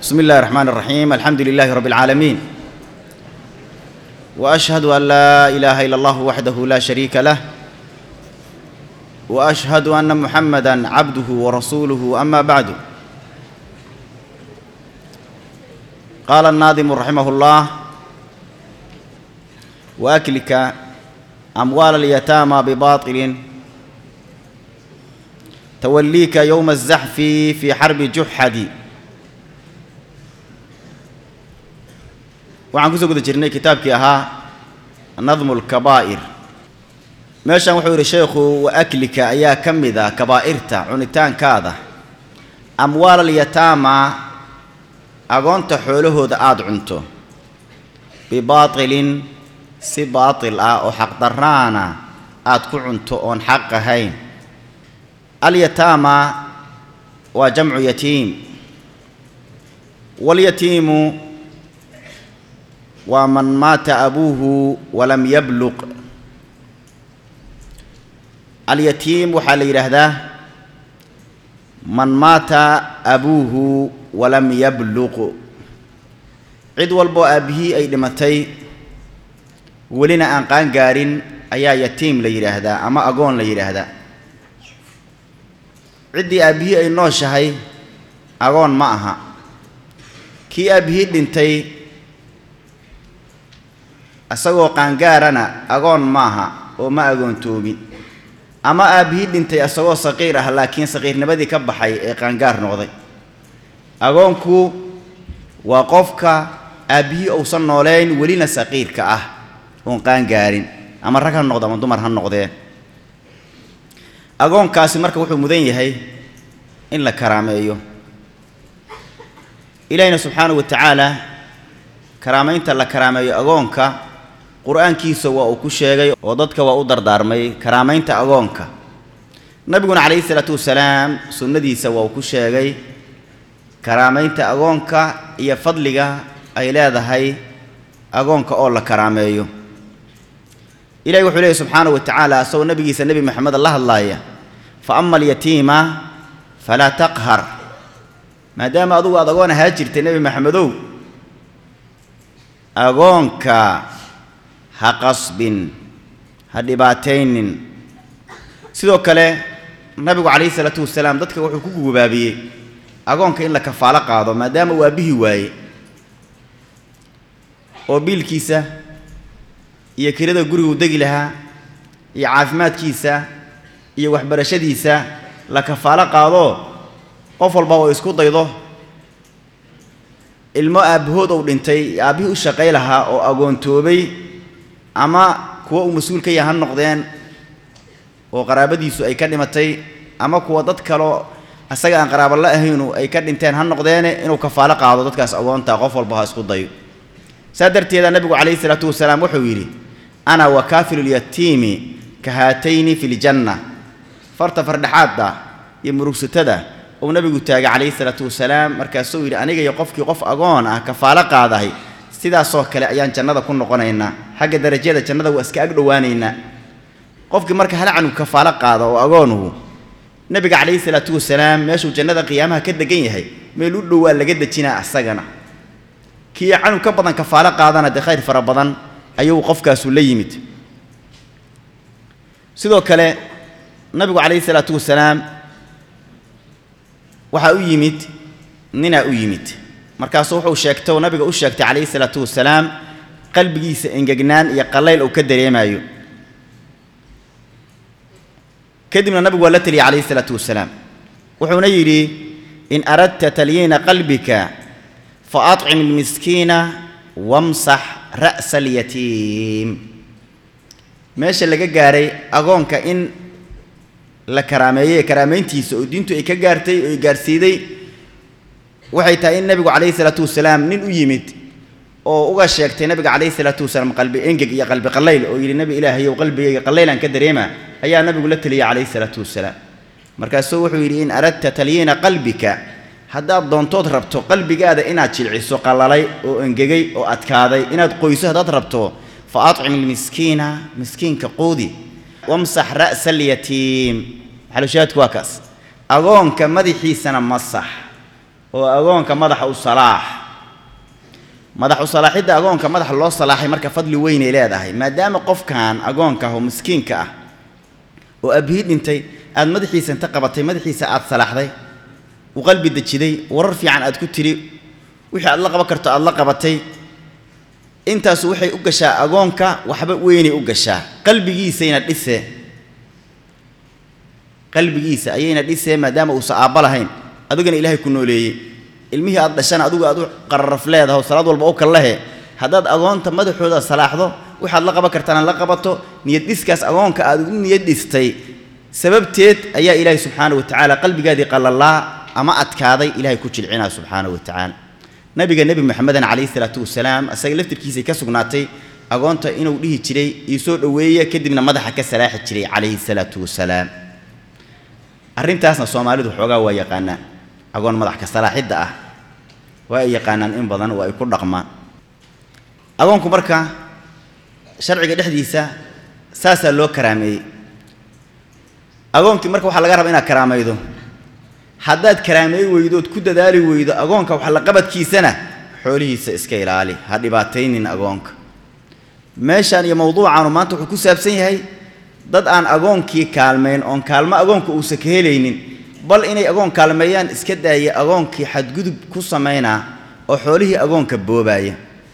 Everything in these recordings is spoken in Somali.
بسم الله الرحمن الرحيم الحمد لله رب العالمين واشهد ان لا اله الا الله وحده لا شريك له واشهد ان محمدا عبده ورسوله اما بعد قال الناظم رحمه الله واكلك اموال اليتامى بباطل توليك يوم الزحف في حرب جحد waxaan kusoo guda jirnay kitaabkii ahaa nadmu lkabaa'ir meeshan wuxuu yidhi sheekhu wa aklika ayaa ka mid ah kabaa'irta cunitaankaada amwaal alyataama agoonta xoolahooda aada cunto bibaatilin si baatil ah oo xaqdarraana aad ku cunto oon xaq ahayn alyataama waa jamcu yatiim walyatiimu waa man maata abuuhu walam yabluq alyatiim waxaa la yidhaahdaa man maata abuuhu walam yabluq cid walboo aabbihii ay dhimatay welina aan qaan gaarin ayaa yatiim la yidhaahdaa ama agoon la yidhaahdaa ciddii aabbihii ay nooshahay agoon ma aha kii aabbihii dhintay isagoo qaangaarana agoon maaha oo ma agoontoobin ama aabbihii dhintay isagoo saqiir ah laakiin saqiirnimadii ka baxay ee qaangaar noqday agoonku waa qofka aabbihii uusan nooleyn welina saqiirka ah oon qaangaarin ama rag ha noqdo ama dumar ha noqdee agoonkaasi marka wuxuu mudan yahay in la karaameeyo ilaahina subxaanahu wa tacaala karaamaynta la karaameeyo agoonka qur-aankiisa waa uu ku sheegay oo dadka waa u dardaarmay karaamaynta agoonka nabiguna calayhi isalaatu wasalaam sunnadiisa waa uu ku sheegay karaamaynta agoonka iyo fadliga ay leedahay agoonka oo la karaameeyo ilahi wuxuu leeyahy subxaanahu wa tacaala asagoo nabigiisa nebi maxamed la hadlaaya fa ama alyatiima falaa taqhar maadaama adugu aad agoon ahaa jirtay nebi maxamedow agoonka ha qasbin ha dhibaataynin sidoo kale nabigu calayhi isalaatu wasalaam dadka wuxuu ku gubaabiyey agoonka in la kafaalo qaado maadaama uu aabbihii waaye oo biilkiisa iyo kirada gurigu degi lahaa iyo caafimaadkiisa iyo waxbarashadiisa la kafaalo qaado qof walba oo isku daydo ilmo aabbahood ou dhintay aabbihii u shaqay lahaa oo agoontoobay ama kuwa uu mas-uul ka yaha ha noqdeen oo qaraabadiisu ay ka dhimatay ama kuwa dad kaleo isaga aan qaraabo la ahaynu ay ka dhinteen ha noqdeene inuu kafaalo qaado dadkaas agoontaa qof walba ha isku dayo saa darteeda nabigu calayhi isalaatu wasalaam wuxuu yidhi ana wa kaafilulyatiimi ka haatayni fi ljanna farta fardhexaadda iyo murugsatada uu nabigu taagay calayhi isalaatu wasalaam markaasuu yidhi aniga iyo qofkii qof agoon ah kafaalo qaadahay sidaasoo kale ayaan jannada ku noqonaynaa xagga darajada jannada waa iska ag dhowaanaynaa qofkii marka hal canug kafaalo qaada oo agoonuhu nebiga calayhi salaatu wasalaam meeshuu jannada qiyaamaha ka degan yahay meel u dhowaa laga dejinaa asagana kii canug ka badan kafaalo qaadana dee khayr fara badan ayuu qofkaasu la yimid sidoo kale nabigu calayhi salaatu wasalaam waxaa u yimid ninaa u yimid markaasuu wuxuu sheegtay oo nabiga u sheegtay calayhi salaatu wasalaam qalbigiisa engegnaan iyo qallayl uu ka dareemayo kadibna nabigu waa la teliyay calayhi salaatu wasalaam wuxuuna yidhi in aradta talyiina qalbika fa acim ilmiskiina wamsax ra'sa alyatiim meesha laga gaaray agoonka in la karaameeyey karaamayntiisa oo diintu ay ka gaartay oo ay gaarsiiday waxay tahay in nebigu calayhi salaatu wasalaam nin u yimid oo uga sheegtay nabiga calayhi salaatu wasalaam qalbi engeg iyo qalbi qallayl oo yidhi nebi ilaahayow qalbigayga qallaylaan ka dareema ayaa nabigu la teliyay calayhi salaatu wasalaam markaasuu wuxuu yidhi in aradta talyiina qalbika haddaad doontood rabto qalbigaada inaad jilciso qallalay oo engegay oo adkaaday inaad qoyso haddaad rabto fa acim ilmiskiina miskiinka quudi wamsax ra'sa alyatiim maxalushaahidku waa kaas agoonka madaxiisana masax oo agoonka madaxa u salaax madax u salaaxidda agoonka madaxa loo salaaxay marka fadli weynay leedahay maadaama qofkan agoonka ah oo miskiinka ah oo abihii dhintay aad madaxiisa inta qabatay madaxiisa aad salaaxday u qalbi dejiday warar fiican aad ku tiri wixii aad la qaban karto aad la qabatay intaasu waxay u gashaa agoonka waxba weynay u gashaa qalbigiisayna dhise qalbigiisa ayayna dhisee maadaama uusa aabba lahayn adigana ilaahay ku nooleeyey ilmihii aad dhashana adigu aad u qararaf leedaho salaad walba u kallahe haddaad agoonta madaxooda salaaxdo waxaad la qaban kartaana la qabato niyad dhiskaas agoonka aad u niyad dhistay sababteed ayaa ilaahay subxaana wa tacaala qalbigaadii qallalaa ama adkaaday ilaahay ku jilcinaa subxaana wa tacaala nabiga nebi moxameden calayhi salaatu wasalaam asaga laftirkiisay ka sugnaatay agoonta inuu dhihi jiray iisoo dhoweeye kadibna madaxa ka salaaxi jiray calayhi salaatu wasalaam arrintaasna soomaalidu xoogaa waa yaqaanaan agoon madax ka salaaxidda ah waa ay yaqaanaan in badan oo ay ku dhaqmaan agoonku marka sharciga dhexdiisa saasaa loo karaameeyey agoonkii marka waxaa laga rabaa inaad karaamaydo haddaad karaameey weydood ku dadaali weydo agoonka wax la qabadkiisana xoolihiisa iska ilaali ha dhibaataynin agoonka meeshaan iyo mawduucaanu maanta wuxuu ku saabsan yahay dad aan agoonkii kaalmayn oon kaalmo agoonka uusa ka helaynin bal inay agoon kaalmeeyaan iska daaya agoonkii xadgudub ku samaynaa oo xoolihii agoonka boobaaya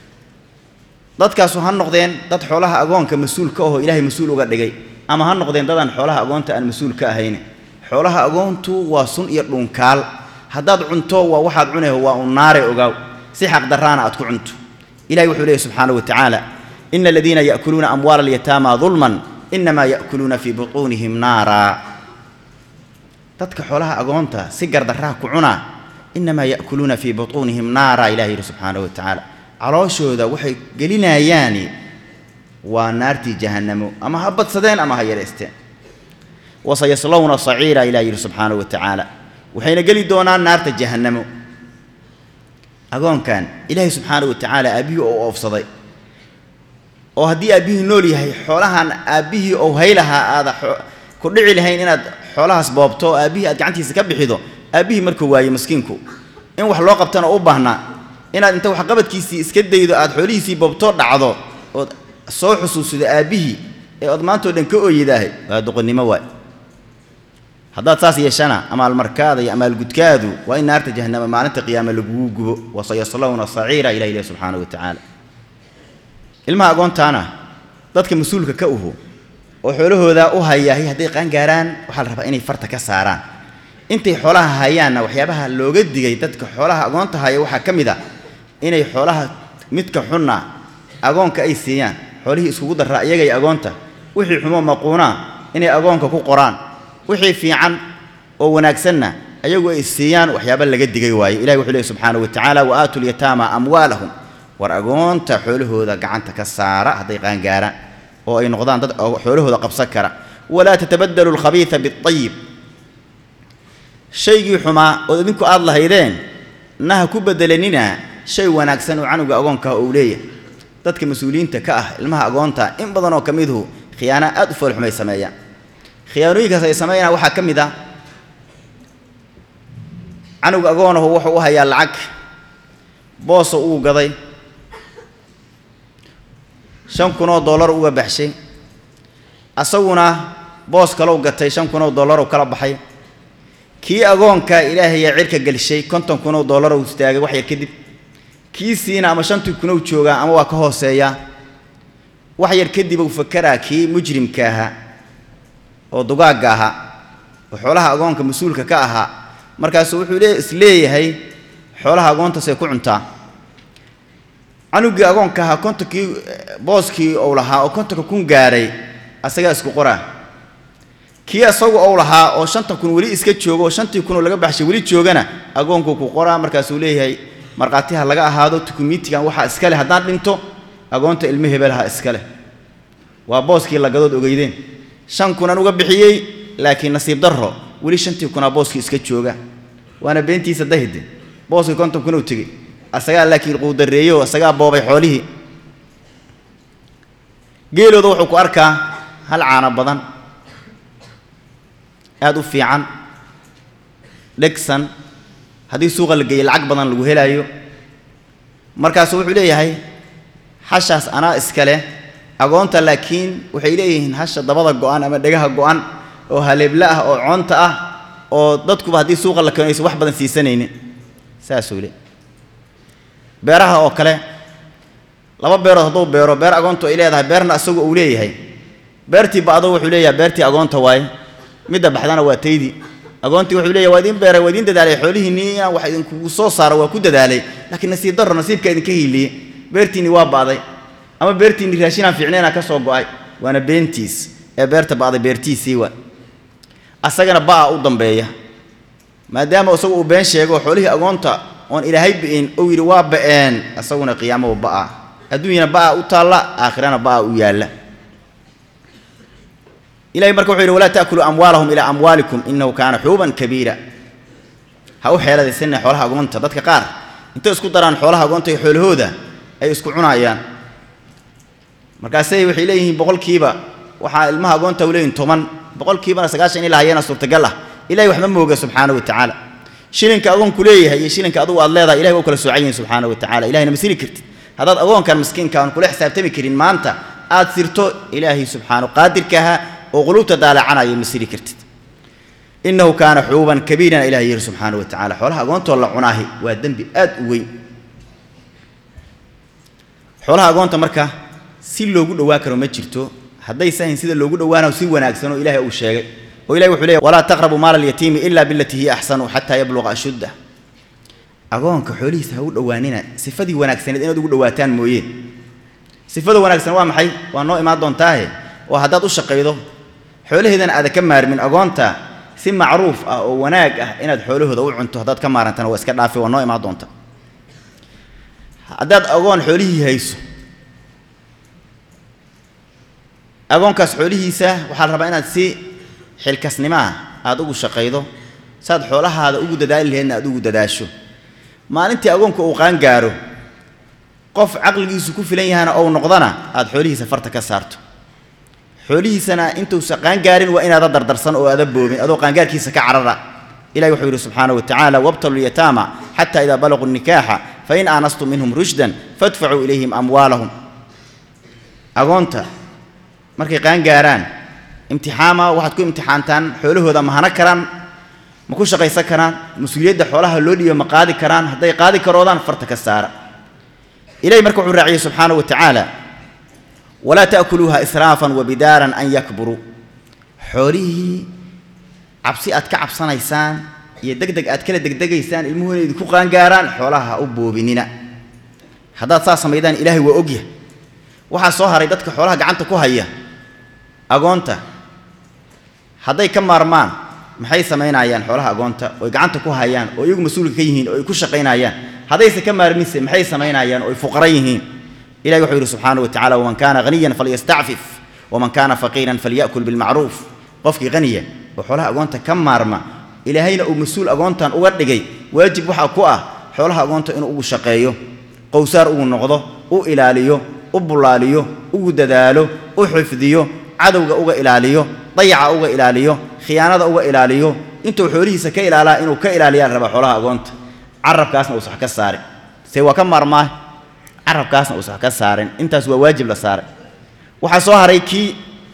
dadkaasu ha noqdeen dad xoolaha agoonka mas-uul ka ahoo ilaahay mas-uul uga dhigay ama ha noqdeen dadaan xoolaha agoonta aan mas-uul ka ahayn xoolaha agoontu waa sun iyo dhunkaal haddaad cunto waa waxaad cunayho waa un naare ogaaw si xaqdarraana aad ku cunto ilahay wuxuu leeyahy subxaana wa tacaala ina aladiina ya'kuluuna amwaala alyataama dulman inamaa ya'kuluuna fii butuunihim naara dadka xoolaha agoonta si gardarraha ku cunaa inamaa ya'kuluuna fii butuunihim naara ilahi yidhi subxaana wa tacaala calooshooda waxay gelinayaani waa naartii jahannamo ama ha badsadeen ama ha yareysteen wasayaslowna saciira ilah yidhi subxaana wa tacaala waxayna geli doonaan naarta jahannamo agoonkan ilaahay subxaana wa tacaala aabbihii ou oofsaday oo haddii aabbihii nool yahay xoolahan aabbihii ou haylahaa aada ku dhici lahayn inaad xoolahaas boobto oo aabbihii aad gacantiisa ka bixido aabbihii markuu waaye maskiinku in wax loo qabtana u baahnaa inaad inta waxqabadkiisii iska daydo aad xoolihiisii boobtoo dhacdo ood soo xusuusido aabbihii ee ood maantao dhan ka ooyidaahay waa doqonnimo waay haddaad saas yeeshana amaalmarkaada iyo amaalgudkaadu waa in naarta jahannama maalinta qiyaame lagugu gubo wasayaslowna saciira ilah ilahi subxaana wa tacaala ilmaha agoontaana dadka mas-uulka ka uhu oo xoolahooda u hayahay hadday qaangaaraan waxaa la rabaa inay farta ka saaraan intay xoolaha hayaanna waxyaabaha looga digay dadka xoolaha agoonta haya waxaa ka mid a inay xoolaha midka xunna agoonka ay siiyaan xoolihii iskugu darraa iyagay agoonta wixii xumo maquunaa inay agoonka ku qoraan wixii fiican oo wanaagsanna ayagu ay siiyaan waxyaaba laga digay waaye ilahi wuxuu leehy subxaana wa tacaala wa aatu lyataama amwaalahum war agoonta xoolahooda gacanta ka saara hadday qaangaaraan oo ay noqdaan dad xoolahooda qabsan kara walaa tatabadalu alkhabiida biayib shaygii xumaa ood idinku aad lahaydeen naha ku bedelanina shay wanaagsan oo canuga agoonkaah uu leeyahay dadka mas-uuliyiinta ka ah ilmaha agoonta in badan oo ka miduhu khiyaana aad u foolxumay sameeyaan khiyaanooyinkaas ay sameeyaan waxaa ka mid ah canuga agoonahu wuxuu u hayaa lacag booso uu gaday shan kunoo dollar uga baxshay asaguna boos kalow gatay shan kunoo dollar u kala baxay kii agoonka ilaahayaa cirka gelshay konton kunoo dollar uu istaagay wax yar kadib kii siina ama shantii kunow joogaa ama waa ka hooseeyaa wax yar kadib uu fakaraa kii mujrimka ahaa oo dugaagga ahaa oo xoolaha agoonka mas-uulka ka ahaa markaasuu wuxuu lee isleeyahay xoolaha agoontaasay ku cuntaa canugii agoonka ahaa kontonkii booskii ou lahaa oo kontonka kun gaaray asagaa isku qoraa kii asagu ou lahaa oo shantan kun weli iska joogo oo shantii kunoo laga baxshay weli joogana agoonkuu ku qoraa markaasuu leeyahay markhaatiha laga ahaado tukumitigan waxaa iska leh haddaan dhinto agoonta ilmo hebelaha iska leh waa booskii lagadood ogeydeen shan kunan uga bixiyey laakiin nasiib darro weli shantii kunaa booskii iska jooga waana beentiisa dahide booskii konton kun u tegey asagaa laakiin quudareeyo asagaa boobay xoolihii geelooda wuxuu ku arkaa hal caano badan aada u fiican dhegsan haddii suuqa la geeyo lacag badan lagu helaayo markaasu wuxuu leeyahay hashaas anaa iskale agoonta laakiin waxay leeyihiin hasha dabada go-an ama dhegaha go-an oo haleebla ah oo coonta ah oo dadkuba haddii suuqa la keeno aysan wax badan siisanaynin saasuu le beeraha oo kale laba beerood hadduu beero beer agoontu ay leedahay beerna isagu uu leeyahay beertii ba'do wuxuu leeyahay beertii agoonta waaye midda baxdana waa taydii agoontii wuxuu leeyahay waa idin beeray waa idin dadaalay xoolihiinnii inaan wax idinkugu soo saaro waa ku dadaalay laakiin nasiib darro nasiibka idinka hiiliyey beertiinni waa ba'day ama beertiinni raashinaan fiicnayna ka soo go'ay waana beentiis ee beerta ba'day beertiisii waa asagana ba'a u dambeeya maadaama isagu uu been sheego xoolihii agoonta oon ilaahay bi'in uu yidhi waa ba'een isaguna qiyaamo ba'a adduunyana ba'a u taalla aakhirana ba'a u yaalla ilahay marka wuxuu yidhi walaa ta'kuluu amwaalahum ilaa amwaalikum innahu kaana xuuban kabiira ha u xeeladaysanina xoolaha agoonta dadka qaar intay isku daraan xoolaha agoonta iyo xoolahooda ay isku cunayaan markaasay waxay leeyihiin boqolkiiba waxaa ilmaha agoonta u leeyihin toban boqolkiibana sagaashan in la hayeena suurtagal ah ilahay wax ma mooga subxaana wa tacaala shilinka agoonku leeyahay iyo shilinka adugu aad leedahay ilahay waa u kala soocan yihin subxaana wa tacala ilahayna ma siri kartid haddaad agoonkan miskiinka aan kula xisaabtami karin maanta aad sirto ilaahay subxaana qaadirkaha oo quluubta daalacanaya ma siri kartid innahu kaana xuuban kabiiran ilahay yihi subxaana wa tacala xoolaha agoontoo la cunaahi waa dembi aad u weyn xoolaha agoonta marka si loogu dhowaa karo ma jirto hadday sahayn sida loogu dhowaanayo si wanaagsan oo ilaahay uu sheegay oo ilahay wuxuu leeyahy walaa taqrabu maala alyatiimi ila bilatii hiya axsanu xataa yabluqa ashuddah agoonka xoolihiisa ha u dhowaanina sifadii wanaagsaneed inaad ugu dhowaataan mooye sifada wanaagsan waa maxay waa noo imaan doontaahe oo haddaad u shaqaydo xoolaheedana aada ka maarmin agoonta si macruuf ah oo wanaag ah inaad xoolahooda u cunto haddaad ka maarantana waa iska dhaafi waa noo imaan doonta haddaad agoon xoolihii hayso agoonkaas xoolihiisa waxaa la rabaa inaad si xilkasnimo ah aada ugu shaqaydo saad xoolahaada ugu dadaali laheedna aad ugu dadaasho maalintii agoonka uu qaan gaaro qof caqligiisu ku filan yahana ou noqdana aada xoolihiisa farta ka saarto xoolihiisana intuusa qaangaarin waa inaada dardarsan oo aada boobin adoo qaangaarkiisa ka carara ilahi wuxuu yidhi subxaana wa tacaala wabtalu lyataama xata idaa balaquu nikaaxa fain aanastum minhum rushdan fadfacuu ilayhim amwaalahum agoonta markay qaangaaraan imtixaama waxaad ku imtixaantaan xoolahooda ma hana karaan ma ku shaqaysan karaan mas-uuliyadda xoolaha loo dhiiba ma qaadi karaan hadday qaadi karoodaan farta ka saara ilahi marka wuxuu raaciyey subxaana wa tacaala walaa ta'kuluuha israafan wabidaaran an yakburuu xoolihii cabsi aad ka cabsanaysaan iyo deg deg aad kala degdegaysaan ilmuhu inay idinku qaangaaraan xoolaha ha u boobinina haddaad saa samaydaan ilaahay waa ogyahay waxaa soo haray dadka xoolaha gacanta ku haya agoonta hadday ka maarmaan maxay samaynayaan xoolaha agoonta oy gacanta ku hayaan oo iyagu mas-uulka ka yihiin oo ay ku shaqaynayaan haddayse ka maarminse maxay samaynayaan oo ay fuqara yihiin ilahi wuxuu yidhi subxaana wa tacala waman kaana haniyan falyastacfif waman kaana faqiiran falya'kul bilmacruuf qofkii haniya oo xoolaha agoonta ka maarma ilaahayna uu mas-uul agoontan uga dhigay waajib waxaa ku ah xoolaha agoonta inuu ugu shaqeeyo qowsaar ugu noqdo u ilaaliyo u bulaaliyo ugu dadaalo u xifdiyo cadowga uga ilaaliyo dayaca uga ilaaliyo khiyaanada uga ilaaliyo intuu xoolihiisa ka ilaalaa inuu ka ilaaliyaa la rabaa xoolaha agoonta carabkaasna uusa wax ka saarin se waa ka maarmaa carabkaasna uusa wax ka saarin intaas waa waajib la saaray waxaa soo haray kii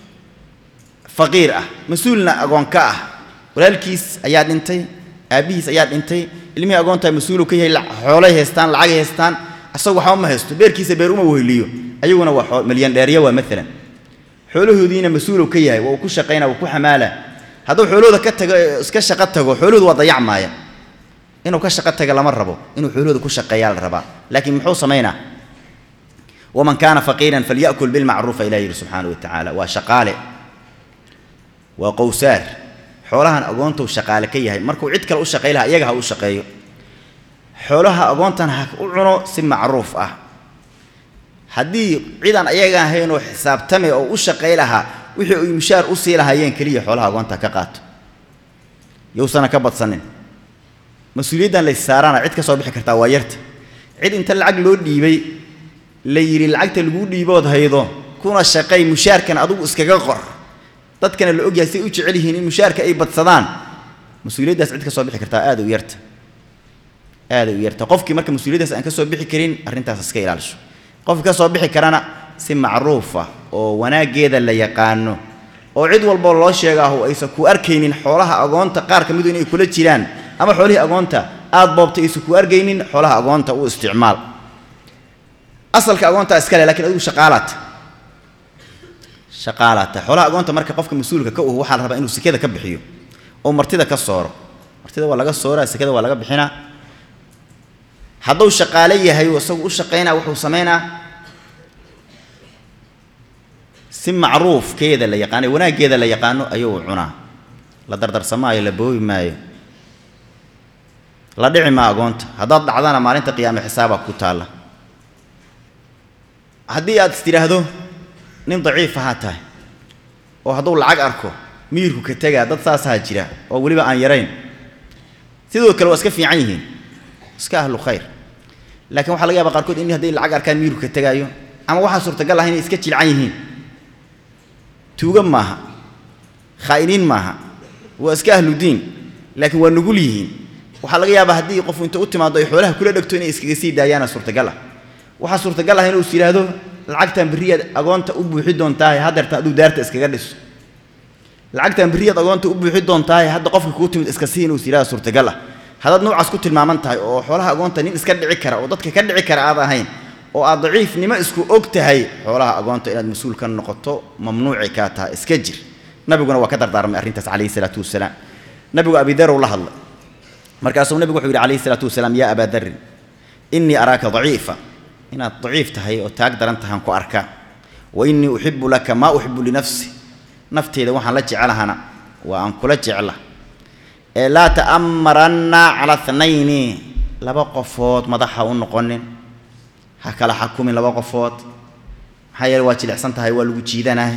faqiir ah mas-uulna agoon ka ah walaalkiis ayaa dhintay aabbihiis ayaa dhintay ilmihii agoontaa mas-uulu ka yahay xoolay haystaan lacagay haystaan asagu waxba ma haysto beerkiisa beer uma weheliyo ayaguna waa milyan dheerya waa maalan xoolahoodiina mas-uulow ka yahay waa uu ku shaqaynaa waa ku xamaala hadduu xoolahooda ka tago iska shaqo tago xoolahooda waa dayacmaaya inuu ka shaqo taga lama rabo inuu xoolahooda ku shaqeeyaa la rabaa laakiin muxuu samaynaa waman kaana faqiiran falya'kul bilmacruufa ilah yidhi subxaana wa tacaala waa shaqaale waa qowsaar xoolahan agoontou shaqaale ka yahay markuu cid kale u shaqay lahaa iyaga ha u shaqeeyo xoolaha agoontan ha u cuno si macruuf ah haddii cidan ayaga ahayn oo xisaabtame oo u shaqay lahaa wixii ay mushaar u sii lahaayeen keliya xoolaha agoonta ka qaato yowsana ka badsanin mas-uuliyaddan lays saarana cid ka soo bixi kartaa waa yarta cid inta lacag loo dhiibay la yidhi lacagta laguu dhiibood haydo kuna shaqay mushaarkan adugu iskaga qor dadkana la ogyahay say u jecel yihiin in mushaarka ay badsadaan mas-uuliyaddaas cid ka soo bixi kartaa aad u yarta aaday u yarta qofkii marka mas-uuliyaddaas aan ka soo bixi karin arrintaas iska ilaalisho qofkii ka soo bixi karana si macruufa oo wanaaggeeda la yaqaano oo cid walboo loo sheegaahu aysan ku arkaynin xoolaha agoonta qaar ka midu inay kula jiraan ama xoolihii agoonta aad boobtay aysan ku arkaynin xoolaha agoonta u isticmaal asalka agoontaa iskale lakiin adigu shaqaalaata shaqaalaata xoolaha agoonta marka qofka mas-uulka ka uh waxaa la rabaa inuu sekada ka bixiyo oo martida ka sooro martida waa laga sooraa sekada waa laga bixinaa hadduu shaqaale yahay oo isagu u shaqaynaa wuxuu samaynaa si macruufkeeda la yaqaano wanaaggeeda la yaqaano ayuu cunaa la dardarsamaayo la boobi maayo la dhici maa agoonta haddaad dhacdana maalinta qiyaame xisaabaa ku taalla haddii aad is tidhaahdo nin daciif ahaa tahay oo hadduu lacag arko miyirku ka tegaa dad saasaa jira oo weliba aan yarayn sidoo kale waa iska fiican yihiin iska ahlu khayr laakiin waxaa laga yaaba qaarkood in hadday lacag arkaan miyirku ka tegaayo ama waxaa suurtagal ah inay iska jilcan yihiin tuuga maaha khaa'iniin maaha waa iska ahlu diin laakiin waa nugul yihiin waxaa laga yaabaa haddii qofu inta u timaado ay xoolaha kula dhegto inay iskaga sii daayaana suurtagal ah waxaa suurtagal ah inuu is yidhaahdo lacagtan berriyaad agoonta u buuxi doontaahe haddeerta aduu daarta iskaga dhiso lacagtan berriyaad agoonta u buuxi doontaahe hadda qofka kuu timid iska sii inuu is yidhahdo suurtagal ah haddaad noocaas ku tilmaaman tahay oo xoolaha agoonta nin iska dhici kara oo dadka ka dhici kara aad ahayn oo aad daciifnimo isku og tahay xoolaha agoonta inaad mas-uul ka noqoto mamnuuci kaa tahay iska jir nabiguna waa ka dardaarmay arrintaas calayhi salaatu wasalaam nabigu abidarow la hadlay markaasuu nabigu wuxuu yidhi calayhi salaatu wasalaam yaa abaa darin innii araaka daciifa inaad daciif tahay oo taag daran tahaan ku arkaa wa innii uxibu laka maa uxibu linafsi nafteeda waxaan la jecelahana waa aan kula jecla ee laa ta'amaranna cala thnayni laba qofood madaxa u noqonin ha kala xakumin laba qofood maxaa yeele waa jilicsan tahay waa lagu jiidanahay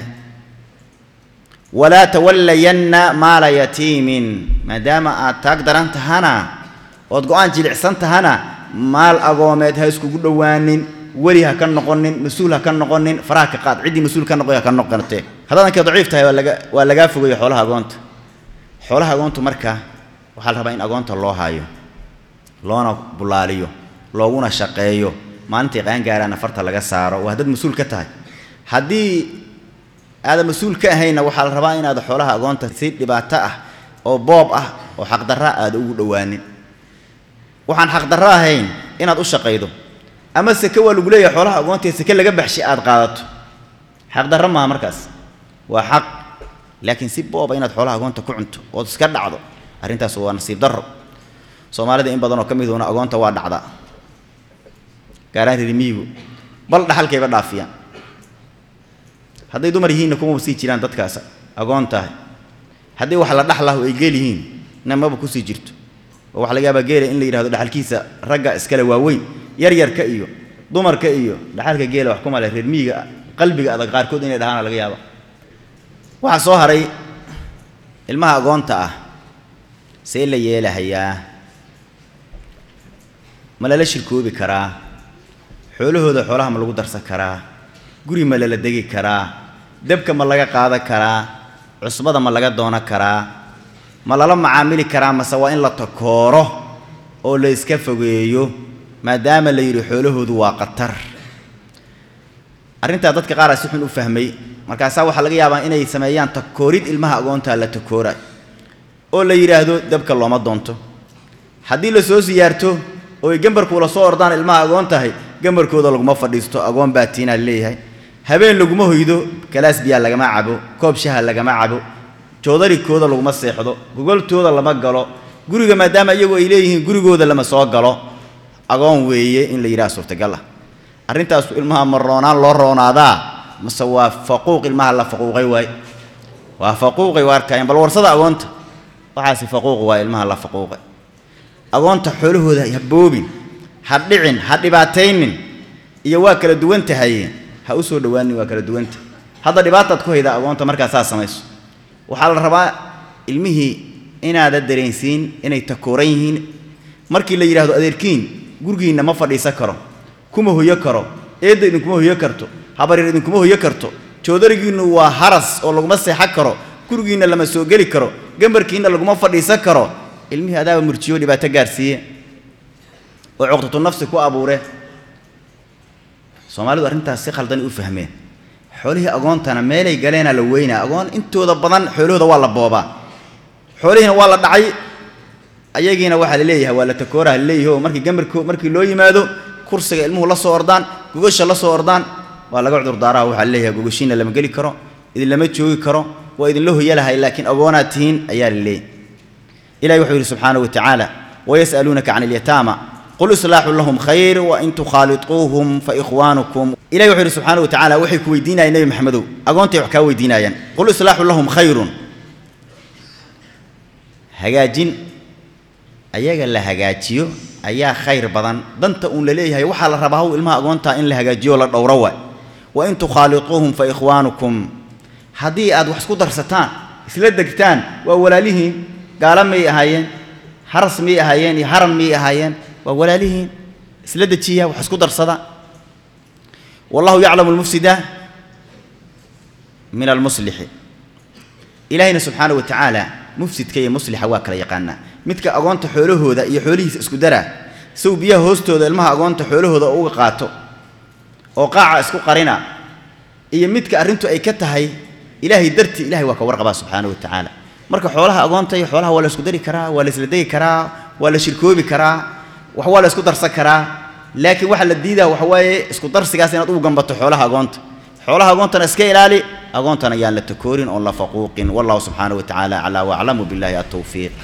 walaa tawallayanna maala yatiimin maadaama aad taag daran tahana ood go-aan jilicsan tahana maal agoomeed ha iskugu dhowaanin weli ha ka noqonin mas-uul ha ka noqonin faraha ka qaad ciddii mas-uul ka noqoy ha ka noqonatee haddaad ankay daciif tahay waa laga waa lagaa fogeeyo xoolaha agoonta xoolaha agoontu marka waxaa la rabaa in agoonta loo haayo loona bulaaliyo looguna shaqeeyo maalintay qaangaaraana farta laga saaro waa haddaad mas-uul ka tahay haddii aadan mas-uul ka ahayna waxaa la rabaa inaad xoolaha agoonta si dhibaato ah oo boob ah oo xaqdarra aada ugu dhowaanin waxaan xaqdarro ahayn inaad u shaqaydo ama seke waa lagu leeyahay xoolaha agoontae seke laga baxshay aad qaadato xaqdarro maaha markaas waa xaq laakiin si booba inaad xoolaha agoonta ku cunto ood iska dhacdo arrintaas waa nasiib darro soomaalida in badan oo ka miduuna agoonta waa dhacdaa gaaraan ririmiyigu bal dhaxalkayba dhaafiyaan hadday dumar yihiinna kumaba sii jiraan dadkaas agoon tahay haddii wax la dhaxlahu ay geel yihiin na maba kusii jirto oo waxa laga yaabaa geela in la yidhahdo dhaxalkiisa ragga iskale waaweyn yaryarka iyo dumarka iyo dhaxalka geela wax kuma leh reer miyiga qalbiga adag qaarkood inay dhahaana laga yaaba waxaa soo haray ilmaha agoonta ah see la yeelahayaa ma lala shirkoobi karaa xoolahooda xoolaha ma lagu darsan karaa guri ma lala degi karaa debka ma laga qaadan karaa cusbada ma laga doonan karaa ma lala macaamili karaa mase waa in la takooro oo la iska fogeeyo maadaama la yidhi xoolahoodu waa qatar arrintaa dadka qaaraa si xun u fahmay markaasaa waxaa laga yaabaa inay sameeyaan takoorid ilmaha agoontaa la takooray oo la yidhaahdo dabka looma doonto haddii la soo siyaarto oo ay gambarkuula soo ordaan ilmaha agoon tahay gambarkooda laguma fadhiisto agoon baa tiinaa leeyahay habeen laguma hoydo galaas biyaa lagama cabo koob shaha lagama cabo joodarikooda laguma seexdo gogoltooda lama galo guriga maadaama iyagu ay leeyihiin gurigooda lama soo galo agoon weeye in la yidhaha suurtagal ah arrintaasu ilmaha ma roonaan loo roonaadaa mase waa faquuq ilmaha la faquuqay waay waa faquuqay waa arkayaan bal warsada agoonta waxaasi faquuq waa ilmaha la faquuqay agoonta xoolahooda ha boobin ha dhicin ha dhibaataynin iyo waa kala duwan tahay ha u soo dhowaanin waa kala duwanta hadda dhibaataad ku haydaa agoonta markaa saa samayso waxaa la rabaa ilmihii inaada dareensiin inay takooran yihiin markii la yidhahdo adeerkiin gurigiinna ma fadhiisan karo kuma hoyo karo eedda idinkuma hoyo karto habaryar idinkuma hoyo karto joodarigiinnu waa haras oo laguma seexan karo gurigiinna lama soo geli karo gambarkiinna laguma fadhiisan karo ilmihii adaaba murjiyo dhibaato gaarsiiye oo cuqdatu nafsi ku abuure soomaalidu arrintaas si khaldan u fahmeen xoolihii agoontana meelay galeenaa la weynaa agoon intooda badan xoolahooda waa la boobaa xoolihiina waa la dhacay ayagiina waxaa la leeyahay waa la takooraha la leeyahay oo markii gamarko markii loo yimaado kursiga ilmuhu la soo ordaan gogasha la soo ordaan waa laga cudurdaaraha waxaa la leeyahay gogashiina lama geli karo idin lama joogi karo waa idinla hoyalahay laakiin agoonaad tihiin ayaa la leeyahay ilahi wuxuu yidhi subxaanahu wa tacaala wayas'aluunaka can alyataama qul islaaxu lahum khayr wain tukhaaliطuuhum faikhwaanukum ilahi wuxuu yidhi subxaanahu wa tacaala waxay ku weydiinayaan nebi maxamedow agoontay wax kaa weydiinayaan qul islaaxu lahum khayrun hagaajin ayaga la hagaajiyo ayaa khayr badan danta uun la leeyahay waxaa la rabaa haw ilmaha agoontaa in la hagaajiyo la dhowro waay wain tukhaaliطuuhum faikhwaanukum haddii aad wax isku darsataan isla degtaan waa walaalihiin gaala may ahaayeen haras miyay ahaayeen iyo haram miyay ahaayeen waa walaalihiin isla dejiya wax isku darsada wallahu yaclamu almufsida min almuslixi ilaahayna subxaana wa tacaala mufsidka iyo muslixa waa kala yaqaanaa midka agoonta xoolahooda iyo xoolihiisa isku daraa sow biyaha hoostooda ilmaha agoonta xoolahooda uga qaato oo qaaca isku qarina iyo midka arrintu ay ka tahay ilaahay dartii ilahay waa ka warqabaa subxaana wa tacaala marka xoolaha agoonta iyo xoolaha waa la isku dari karaa waa la isla degi karaa waa la shirkoobi karaa wax waa la isku darsan karaa laakiin waxaa la diidaa waxa waaye isku darsigaas inaad ugu gambato xoolaha agoonta xoolaha agoontana iska ilaali agoontana yaan la takoorin oon la faquuqin wallahu subxaana wa tacaala aclaa waaclamu billahi altawfiiq